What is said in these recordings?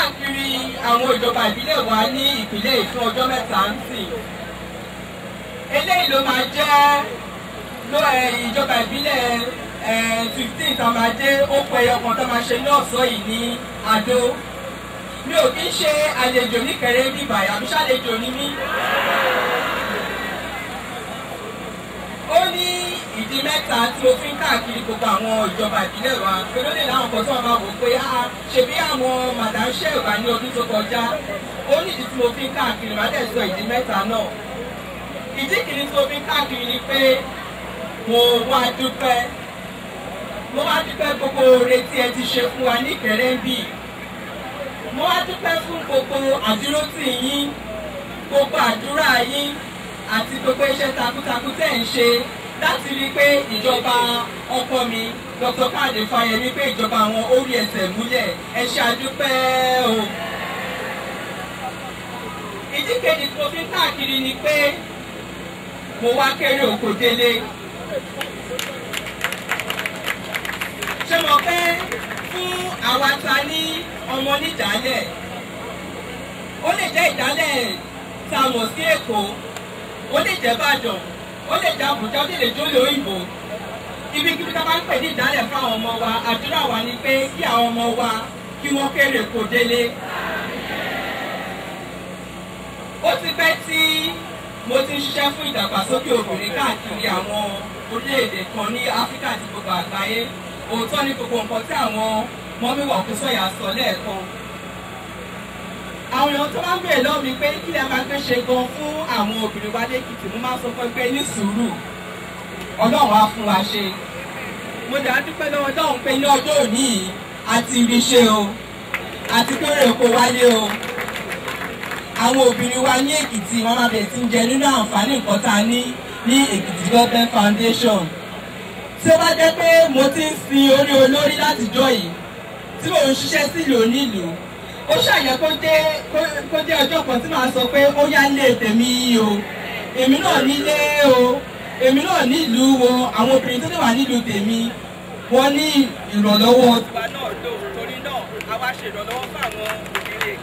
káàkiri àwọn ìjọba ìbílẹ̀ wa ní ìpínlẹ̀ yìí fún ọjọ́ mẹ́ta ń sìn eléyìí ló máa jẹ́ ló ẹ ìjọba ìbílẹ̀ ẹ fifteen tá a máa dé ó pẹ ọkàn tó máa ṣe ní ọ̀sán yìí ní Adó mi ò kí ń ṣe àlejò níkẹrẹ bíbà àbí ṣàlejò ní mí. ó ní ìdí mẹ́ta tí mo fi ń káàkiri gbogbo àwọn ìjọba ìbílẹ̀ wa pé ló lè láwọn kan tí wọ́n máa wò pé ah ṣebí àwọn madam sheva ní ọdún tó kọjá ó ní ìdí tí mo fi ń káàkiri má dẹ̀ sọ ìdí mẹ́ta náà ìdí kìíní tí mo fi ń káàkiri ni pé mo wá dúpẹ́ mo wá dúpẹ́ gbogbo oore tí ẹ ti ṣe fún wa ní Ìkẹrẹ́ńbì mo wá dúpẹ́ fún gbogbo àdúrótì yín gbogbo àdúrà yín àti gbogbo iṣẹ́ takuntakun tẹ̀ ń ṣe láti rí i pé ìjọba ọkọ mi Dr. Káàdé Fáyẹmí pé ìjọba àwọn orí ẹsẹ̀ múlẹ̀ ẹ ṣe àdúpẹ́ o. ìdí kejì tí mo fi ń káàkiri ni pé mo wá kéré oko délé. ṣé mo pé fún àwa ta ní ọmọ nídàálẹ̀ ó lè jẹ́ ìdálẹ̀ tá a mọ̀ sí Èkó ó lè jẹ́ Ìbàdàn ó lè jẹ́ Àbújá ó lè jólè òyìnbó ibikíbi tá a bá ń pè ní ìdálẹ̀ fún àwọn ọmọ wa àdúrà wa ni pé kí àwọn ọmọ wa kí wọ́n kéré kó délé. ó ti pẹ́ tí mo ti ń ṣiṣẹ́ fún ìdàgbàsókè obìnrin káàkiri àwọn orílẹ̀-èdè kan ní Áfíríkà àti gbogbo àgbáyé òótọ́ ní gbogbo nǹkan tí àwọn mọ́míwà kú sọ̀yà sọ lẹ́ẹ̀kan. àwọn èèyàn tó máa ń bèèrè lọ́wọ́ mi pé kí lẹ máa gbé ṣe gan fún àwọn obìnrin wa lẹ́kìtì mo máa sọ fún pé ní sùúrù ọlọ́run á fún wa ṣe. mo dà á dúpẹ́ lọ́wọ́ ọlọ́run pé ní ọjọ́ òní yìí a ti rí ṣe o àti kéré oko wálé o. àwọn obìnrin wa ní èkìtì wọn máa bẹ̀rẹ̀ sí ń jẹ nínú àǹfààní nǹkan tá a ní ní èkìtì development foundation tí ó bá jẹ́ pé mo ti ń sin orí olórí látijọ́ yìí tí mò ń ṣiṣẹ́ sílùú onílùú ó ṣàyẹ kó jẹ́ kó jẹ́ ọjọ́ kan tí màá sọ pé ó yá lé tèmi yìí o èmi náà nílé o èmi náà nílùú wo àwọn obìnrin tó lè wà nílùú tèmi wọ́n ní ìrànlọ́wọ́. tiwa náà lò torí náà a wá ṣe ìrànlọ́wọ́ fún àwọn obìnrin.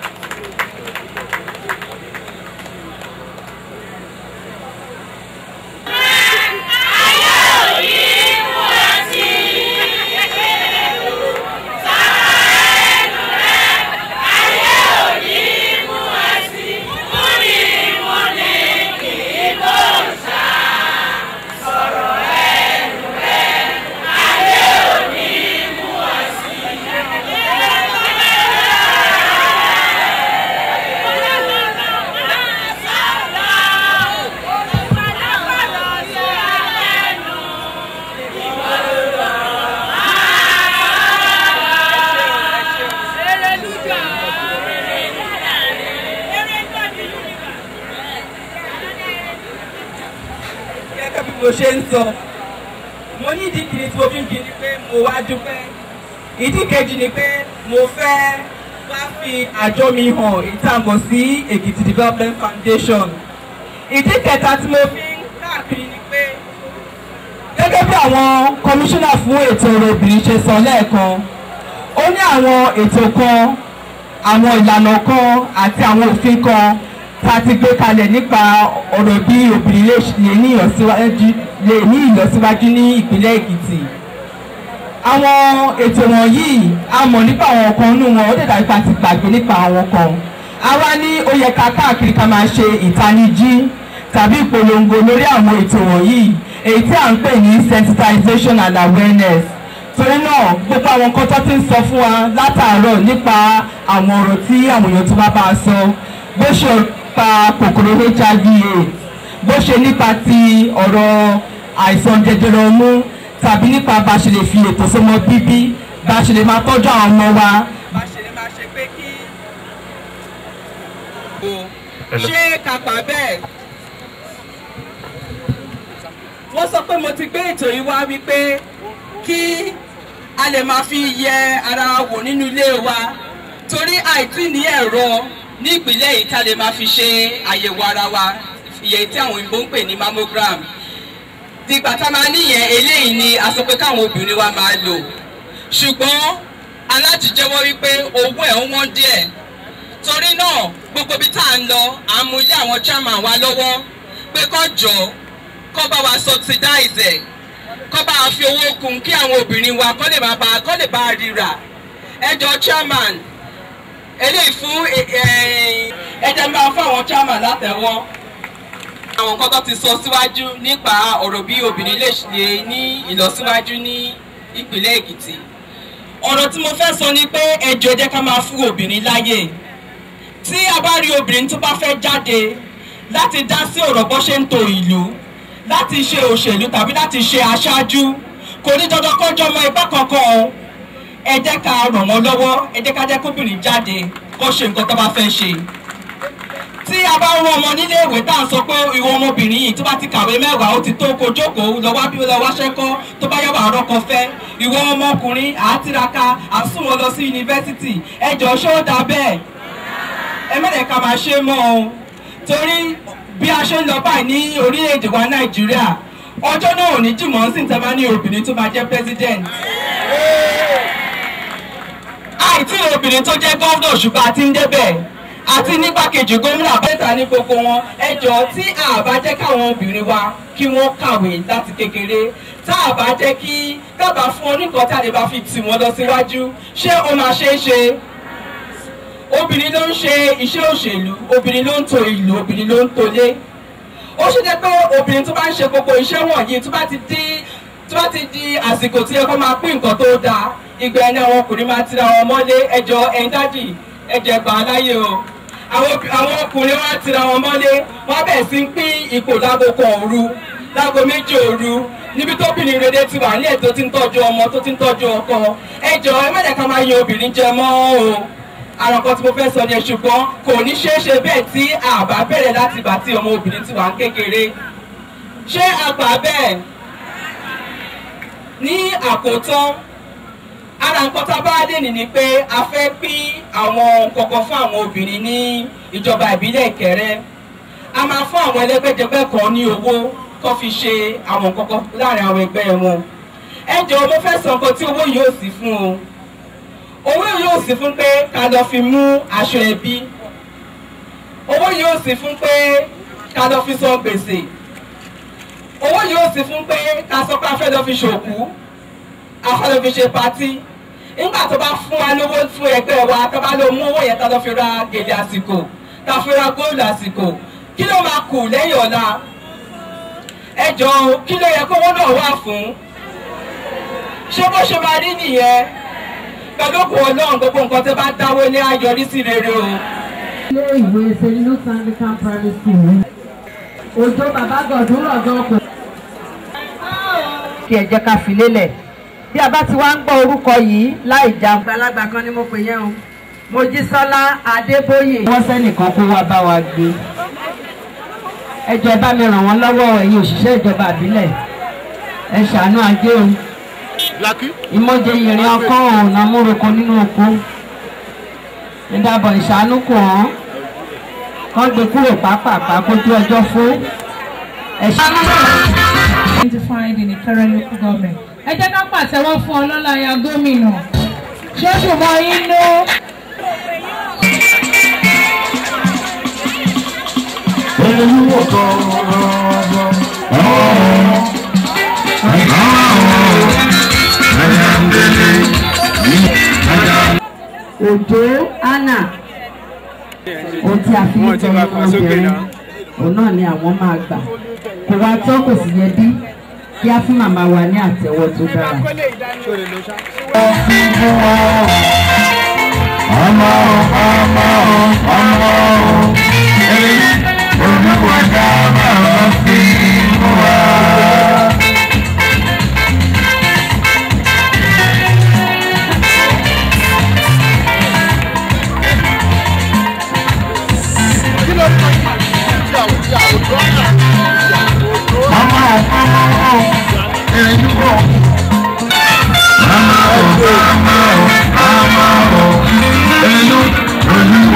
gẹ́gẹ́ bí mo ṣe ń sọ mo ní ìdí kìíní tí mo fi ń kí ni pé mo wá dúpẹ́ ìdí kejì ni pé mo fẹ́ wá fi àjọ mi hàn ìtàgọ̀ sí Èkìtì Development Foundation ìdí kẹta tí mo fi ń káàkiri ni pé gẹ́gẹ́ bí àwọn kọmíṣánná fún ètò ọ̀rọ̀ obìnrin ṣe sọ lẹ́ẹ̀kan ó ní àwọn ètò kan àwọn ìlànà kan àti àwọn òfin kan tá a ti gbé kalẹ̀ nípa ọ̀rọ̀ bí obìnrin lè ní ìlọsíwájú lè ní ìlọsíwájú ní ìpínlẹ̀ Èkìtì. àwọn ètò wọ̀nyí a mọ̀ nípa àwọn kan nínú wọn ó dẹ̀ dàbí pa ti gbàgbé nípa àwọn kan. àwa ní ó yẹ ká káàkiri ká máa ṣe ìtanijí tàbí ìpolongo lórí àwọn ètò wọ̀nyí èyí tí à ń pè ní sensitization and awareness torí náà gbogbo àwọn nǹkan tó ti ń sọ fún wa látàárọ̀ nípa àwọn ọ̀rọ̀ tí àwọn èèyàn tó bá bá a sọ bó ṣe nípa kòkòrò hiv aids bó ṣe nípa ti ọ̀rọ̀ àìsàn jẹjẹrẹ ọmú tàbí nípa bá a ṣe lè fi ètò sọmọ bíbí bá a ṣe lè máa tọ́jú àwọn ọmọ wa. bá a ṣe lè máa ṣe pé kí. ṣé kàpà bẹ́ẹ̀. wọ́n sọ pé mo ti gbé ètò yìí wá wípé kí a lè máa fi yẹ ara wò nínú ilé wa torí àìtí ní ẹ̀rọ ní ìpínlẹ̀ yìí ká lè máa fi ṣe àyẹ̀wò ara wa ìyẹn tí àwọn òyìnbó ń pè ní mammogram dìgbà tá a máa níyẹn eléyìí ni a sọ pé káwọn obìnrin wa máa lò ṣùgbọ́n aláti jẹ́wọ́ wípé owó ẹ̀ ń wọ́n díẹ̀ torí náà gbogbo ibi tá à ń lọ à ń mú ilé àwọn chairman wa lọ́wọ́ pé kó jọ kó bá wa subsidize ẹ̀ kó bá wa fi owó kún kí àwọn obìnrin wa kó lè máa bá kó lè bá a ríra ẹ jọ chairman eléyìí fún ẹjẹ máa fún àwọn chairman látẹ̀wọ́ àwọn nǹkan tó ti sọ síwájú nípa ọ̀rọ̀ bí obìnrin lè ṣe ní ìlọsíwájú ní ìpínlẹ̀ Èkìtì ọ̀rọ̀ tí mo fẹ́ sọ ni pé ẹjọ́ jẹ́ ká máa fún obìnrin láyè tí a bá rí obìnrin tó bá fẹ́ jáde láti dá sí ọ̀rọ̀ bó ṣe ń to ìlú láti ṣe òṣèlú tàbí láti ṣe aṣáájú kò ní dandan kó jọmọ ẹgbẹ́ kankan o ẹ jẹ́ ká ràn wọ́n lọ́wọ́ ẹ jẹ́ ká jẹ́ kóbìnrin jáde kó ṣe nǹkan tó bá fẹ́ ṣe tí a bá rán ọmọ nílé ìwé tá à ń sọ pé ìwọ ọmọbìnrin yìí tó bá ti kàwé mẹ́wàá ó ti tó kó jókòó lọ wá bí lọ wáṣẹ́ kọ́ tó bá yáwó àrọ́kọ fẹ́ ìwọ ọmọkùnrin à á tiraka à ń sùn wọn lọ sí yunifásitì ẹ jọ ṣé ó dáa bẹ́ẹ̀ ẹ mẹ́rẹ̀ ká máa ṣe mọ́ o torí bí a ṣe ń lọ báyìí ní orílẹ̀-èdè wa Nàìjíríà ọjọ́ náà ò ní jùmọ̀ sí ìtẹ́ bá ní obìnrin tó máa jẹ́ president àìtí obìnrin tó jẹ́ gọ́ọ̀nà ṣùgbọ́n àti ń débẹ̀ àti nígbàkejì gómìnà bẹ́ẹ̀ta ní gbogbo wọn ẹjọ́ tí a bá jẹ́ káwọn obìnrin wa kí wọ́n kàwé láti kékeré tá a bá jẹ́ kí kábà fún oníkan tí a lè bá fi tì wọ́n lọ síwájú ṣé ó máa ṣe é ṣe obìnrin ló ń ṣe iṣẹ́ òṣèlú obìnrin ló ń to ìlú obìnrin ló ń tolé ó ṣe jẹ́ pé obìnrin tó bá ń ṣe gbogbo iṣẹ́ wọ̀nyí tó bá ti di tó bá ti di àsìkò tí ẹ kọ́ máa pín nǹkan tó dáa ìgbà ẹni àwọn ọkùnrin máa tira wọn mọ́lé ẹjọ́ ẹ̀yin dádì ẹjẹ̀ gbà á láyè o àwọn ọkùnrin wọn á tira wọn mọ́lé wọn bẹ̀ sí ń pín ipò láago kan òru láago méjì òru níbi tóbìnrin rere ti wà ní ètò tí ń tọ́jú ọmọ tó ti ń tọ́jú ọkọ ẹjọ́ ẹ má jẹ́ ká máa yan obìnrin jẹ mọ́ o àwọn kan tí mo fẹ́ sọ ni ṣùgbọ́n kò ní ṣeé ṣe bẹ́ẹ̀ tí àbá bẹ̀rẹ̀ láti ìgbà tí ọmọ obìnrin ti wà ń kékeré ṣé àgbà bẹ́ẹ̀ ní àkótán ara nǹkan tá a bá dé nìní pé a fẹ́ pín àwọn kọ̀ọ̀kan fún àwọn obìnrin ní ìjọba ìbílẹ̀ Ìkẹrẹ a máa fún àwọn ẹlẹ́gbẹ́jẹgbẹ́ kan ní owó kó fi ṣe àwọn kọ̀ọ̀kan láàrin àwọn ẹgbẹ́ wọn ẹ jọ̀ọ́ mo fẹ́ sọ nǹkan tí owó yóò sì fún o owó yóò sì fún pé ká lọ fi mú aṣọ ẹbí owó yóò sì fún pé ká lọ fi san gbèsè owó yóò sì fún pé ká sọ pé a fẹ́ lọ fi ṣòkú a fẹ́ lọ fi ṣe patí nígbà tó bá fún wa lówó fún ẹgbẹ́ wa tó bá lọ mú owó yẹn tá lọ fi ra gèlè àsìkò tá fi ra góòlù àsìkò kí ló máa kù lẹ́yìn ọ̀la ẹ jọ̀ọ́ kí ló yẹ kówó náà wà fún ṣé bó ṣe máa rí nìyẹn pẹ̀lú òkú ọlọ́run gbogbo nǹkan tẹ́ bá dáwọ́ ní ayọrí sí rere o. ilé ìwé selinu anglican primary school òjò bàbá gọ̀dún rọ̀gán kò. kí ẹ jẹ́ ká fi lélẹ̀ bí a bá ti wá ń gbọ́ orúkọ yìí láì já. àgbàlagbà kan ni mo pè yẹn o Mojísọ́lá Adébóyè. wọ́n sẹ́nìkan kó wá bá wa gbé ẹ jọ̀ọ́ bá mi ràn wọ́n lọ́wọ́ ẹ̀yin òṣìṣẹ́ ìjọba àbílẹ̀ ẹ ṣàánú ajé o ìmọ̀jẹ ìrìn ọkọ ọ̀nà múroko nínú oko ìdàbọ̀ ìṣàánú kò hàn kán gbé kúrò pápápá kójú ọjọ́ fún ẹ̀ṣẹ̀. identified in the current local government. ẹ jẹ́ ká pàtẹ́wọ́ fún ọlọ́lá ya gómìnà ṣé ó dùn mọ́ yín ló. olùwò kọ̀ọ̀rọ̀ òjò anna ohun tí a fi ń tọ́ ọmọbìnrin òun náà ni àwọn máa gbà kò wá tọ́ kò sì yẹ bí kí á fún màmá wa ní àtẹ́wọ́ tó dára. ọmọ ọmọ ọmọ olùwò dábàá fi wá. ọmọ ọmọ ẹni bọ̀. ọmọ ọmọ ọmọ ẹnu olùwò.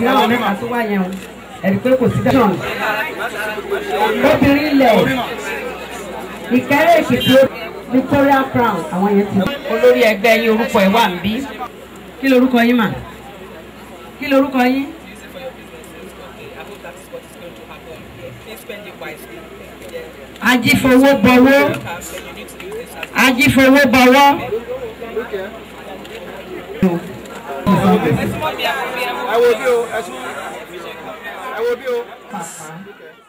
àwọn mẹ́ta tó wà yẹn o ẹ̀rí pé kò sí dáhùn. obìnrin ilẹ̀ ìkẹ́rẹ́ èkìtì Victoria Crown àwọn yẹn ti. olórí ẹgbẹ́ yín orúkọ ẹ̀ wà ń bí. kí lorúkọ yín mà? kí lorúkọ yín? ajífowó bọwọ́ ajífowó bọwọ́. ẹ wo bí o ẹ sún ẹ wo bí o. Pàpà.